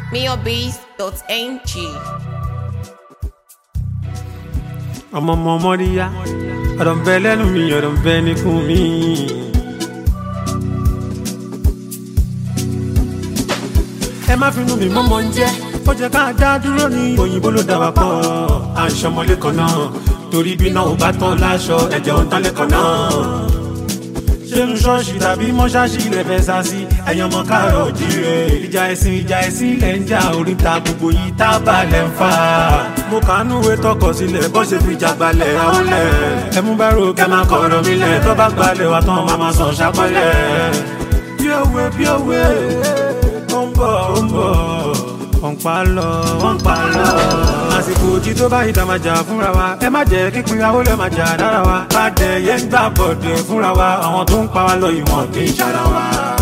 miobees.ng. ọmọ ọmọ mọ́ríyá ọ̀rọ̀ ń bẹ lẹ́nu mi ọ̀rọ̀ ń bẹ níkùn mi. ẹ má finú mi mọ́mọ́ ń jẹ́ ó jẹ́ ká dá dúró ní òyìnbó ló dá wa pọ̀ à ń ṣọmọlé kan náà torí bí náà ò bá tán láṣọ ẹ̀jẹ̀ ò ń tán lẹ́kọ̀ọ́ náà ṣéun ṣọ́ọ̀ṣì tàbí mọ́ṣáṣì ilẹ̀ fẹ́ sá sí ẹ̀yàn ọmọ káàrọ̀ òjìrè ìjà ẹ̀sìn ìjà ẹ̀sìn ilẹ̀ ń jà oríta gbogbo yìí tá a balẹ̀ ń fà. mo kàánú ìwé tọkọ sílẹ̀ bó ṣe fi jà gbalẹ̀ àwọlẹ̀ ẹ mú bá rò kẹ́ máa kọ̀rọ̀ mi lẹ̀ tó bá gbalẹ̀ wà tán máa máa sàn ṣàpẹ́lẹ̀. bí òwe bí òwe ó ń bọ̀ ó ń bọ̀ wọ́n pa lọ wọ́n pa lọ. àsìkò òjì tó bá ìta máa jà fúnra wa ẹ má jẹ́ kíkún ìyàwó lẹ́ máa jà dára wa. bàdẹ yẹn ń gbà bọ̀dẹ̀ fúnra wa àwọn tó ń pa wá lọ ìwọ̀n kì í ṣara wa.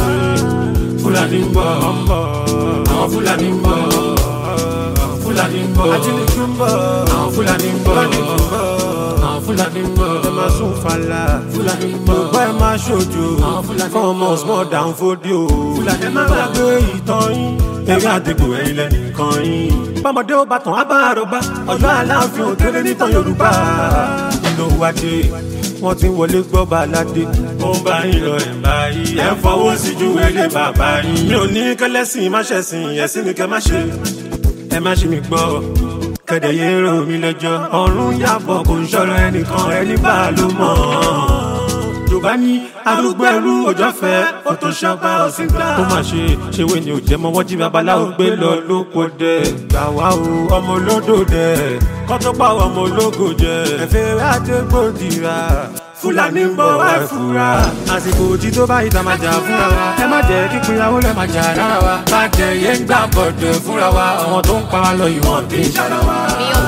fúlàní ń bọ̀ àwọn fúlàní ń bọ̀ fúlàní ń bọ̀ ajínigbé ń bọ̀ àwọn fúlàní ń bọ̀ àwọn fúlàní ń bọ̀ ẹ máa sún fàlà fúlàní ń bọ̀ gbọ́ ẹ máa ṣojo fún ọmọ small down fódìó ẹ má gbàgbé ìtàn yín eré àdìgbò ẹ̀yìn lẹ́nìkan yín. bọ́mọdé ó bá tàn á bá àròbá ọjọ́ aláàfin òkèrè nítàn yorùbá. nínú wájú wọ́n ti ń wọlé gbọ́ baládé. ó ń bá yín lọ ẹ̀ báyìí ẹ̀ ń fọwọ́ sí ju ilé bàbá yín. mi ò ní kẹlẹ́sìn má ṣẹ̀sìn ẹ̀sìn ni kẹ́ má ṣe. ẹ má ṣe mi gbọ́ kẹ̀dẹ̀ yé rò mí lẹ́jọ́. ọ̀run yàbọ̀ kò ń ṣọ̀rọ̀ ẹnìkan ẹni bá a ló mọ̀ yorùbá ní arúgbó ẹrú òjò fẹ ó tó ṣọba ọsìn gbà. ó mà ṣe ṣèwé ni ò jẹ́ mọ́ wọ́n jí babaláwo gbé lọ lóko dẹ̀. gbà wá o ọmọ olódò dẹ̀ kọ́ tó pa ọmọ ológo jẹ. ẹ̀fẹ̀ àdégbòdìrà fúlàní ń bọ̀ wá fura. àsìkò òjì tó bá ìta máa jà fúnra wa. ẹ má jẹ́ kí pinyàwó lẹ́ máa jà rárá wa. bàjẹ́ yẹn ń gbà bọ̀dẹ̀ fúnra wa. àwọn tó ń pa wá lọ ìwọ̀n kì í ṣara wa.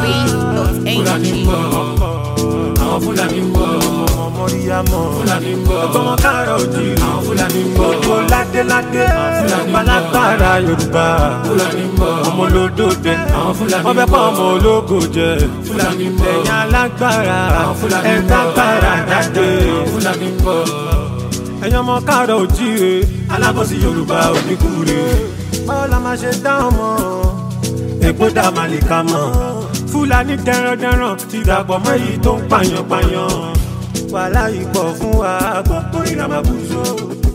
fúlàní ń bọ̀ miobees.ng. àwọn fúlàní ń bọ̀ mọ̀ríyámọ̀. Fúlàní ń bọ̀. Ọgbọ́n káàrọ̀ òjì. Àwọn Fúlàní ń bọ̀. Gbogbo ládéládé. Fúlàní ń bọ̀. Balágbára Yorùbá. Fúlàní ń bọ̀. Ọmọ olódòdè. Àwọn Fúlàní ń bọ̀. Wọ́n fẹ́ kọ́ ọmọ ológo jẹ. Fúlàní ń bọ̀. Ẹ̀yin alágbára. Àwọn Fúlàní ń bọ̀. Ẹ̀ka gbára jáde. Àwọn Fúlàní ń bọ̀. Ẹ̀yin ọmọ káàrọ̀ òjì re. Alábọ̀sí Yorùbá oníkúre. Báwo la máa ṣe dá ọmọ? Èpo dá màlìkà mọ̀. Fúlàní dẹrandẹran ti dàpọ̀ mọ́ èyí tó ń pààyàn pààyàn wàhálà ìpọ̀ fún wa gbogbo ìrànmọ́ bùsọ̀